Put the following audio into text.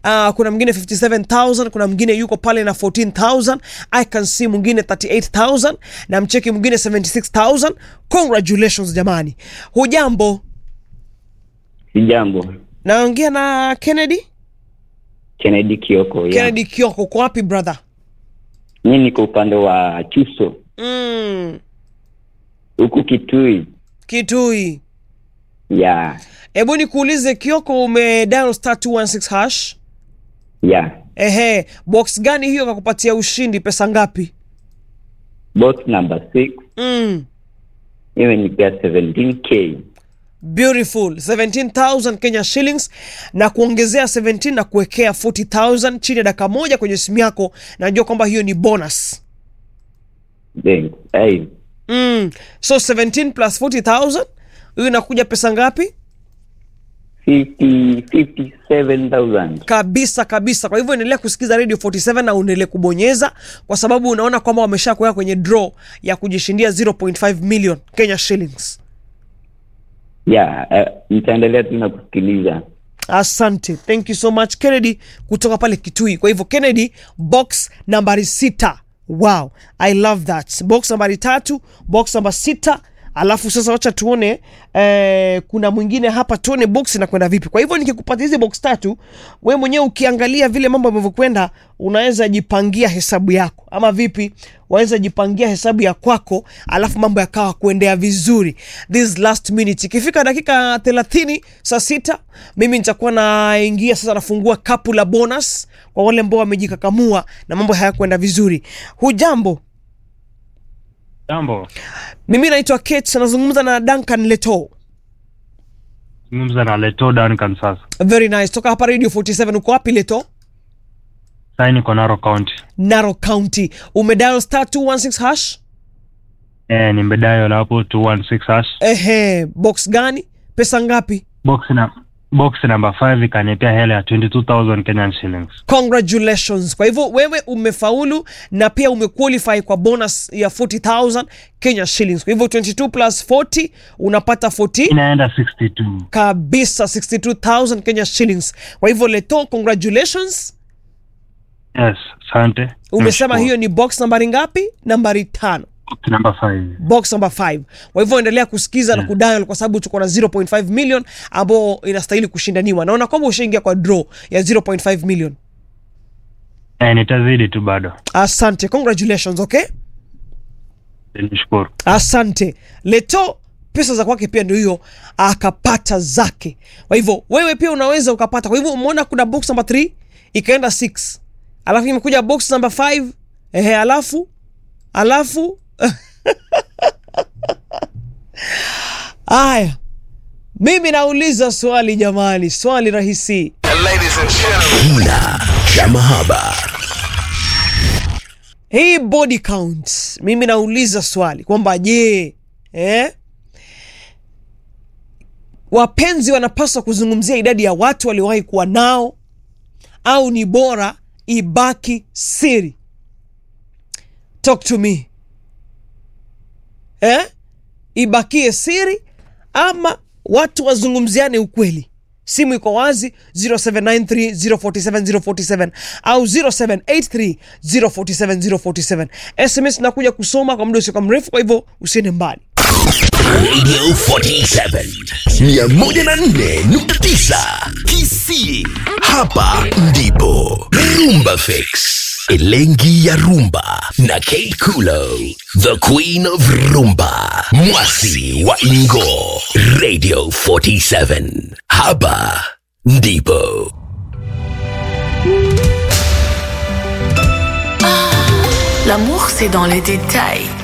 uh, kuna mwingine 57000 kuna mwingine yuko pale na 14000 i can see mwingine 38000 na mcheki mwingine 76000 congratulations jamani hujambo Sijambo, naongea na kennedy Kennedy Kioko. ya. kennedy kioko uko wapi brother Mimi niko upande wa Chuso mm, huku Kitui. kitui Ya hebu nikuulize kioko ume dial star 216 hash ya ehe box gani hiyo kakupatia ushindi pesa ngapi box number 6 mm. imenipea 17k. beautiful 17000 kenya shillings na kuongezea 17 na kuwekea 40000 chini ya dakika moja kwenye simu yako najua kwamba hiyo ni bonus Thanks. Hey, mm. so 17 plus 40000 hiyo inakuja pesa ngapi 50 57000. kabisa kabisa kwa hivyo endelea kusikiza radio 47 na uendelee kubonyeza kwa sababu unaona kwamba wamesha kuweka kwenye draw ya kujishindia 0.5 million kenya shillings Ya eh, nitaendelea tu na kusikiliza. asante thank you so much kennedy kutoka pale kitui kwa hivyo kennedy box nambari sita wow i love that box nambari tatu box namba sita alafu sasa wacha tuone eh, kuna mwingine hapa tuone box inakwenda vipi kwa hivyo nikikupatia hizi box tatu we mwenyewe ukiangalia vile mambo yamevyokwenda unaweza jipangia hesabu yako ama vipi waweza jipangia hesabu ya kwako alafu mambo yakawa kuendea vizuri this last minute ikifika dakika 30 saa sita mimi nitakuwa naingia sasa nafungua kapu la bonus kwa wale ambao wamejikakamua na mambo hayakwenda vizuri hujambo Jambo, mimi naitwa kate nazungumza na duncan leto zungumza na Leto Duncan sasa. very nice toka hapa radio 47 uko wapi leto Sai niko Narok County. naro county umedial star 216 hash Eh, nimedayo hapo 216 hash. ehe box gani pesa ngapi Box na box number 5 ikanipea hela ya 22000 Kenyan shillings. congratulations kwa hivyo wewe umefaulu na pia umequalify kwa bonus ya 40000 kenya shillings kwa hivyo 22 plus 40 unapata 40 Inaenda 62. kabisa 62000 kenya shillings kwa hivyo leto congratulations Yes, asante. umesema Nashukuru. hiyo ni box nambari ngapi nambari tano box number 5. box number 5 kwa hivyo endelea kusikiza na kudial kwa sababu tuko na 0.5 million ambao inastahili kushindaniwa naona kwamba ushaingia kwa draw ya 0.5 million Eh, nitazidi tu bado. asante congratulations okay Nishukuru. asante leto pesa za kwake pia ndio hiyo akapata zake kwa hivyo wewe pia unaweza ukapata kwa hivyo umeona kuna box number 3 ikaenda 6 alafu imekuja box number 5 ehe alafu alafu aya mimi nauliza swali jamani swali rahisi Kina cha mahaba. hii body count mimi nauliza swali kwamba je eh? wapenzi wanapaswa kuzungumzia idadi ya watu waliowahi kuwa nao au ni bora ibaki siri talk to me eh? ibakie siri ama watu wazungumziane ukweli simu iko wazi 0793047047 au 0783047047 sms nakuja kusoma kwa muda usioka mrefu kwa hivyo usiende mbali Radio 47 104.9 KC. Hapa ndipo Rumba Fix. Elengi ya Rumba na Kate Kulo, the queen of rumba, mwasi wa Ingo, Radio 47. Hapa ndipo L'amour, c'est dans les détails.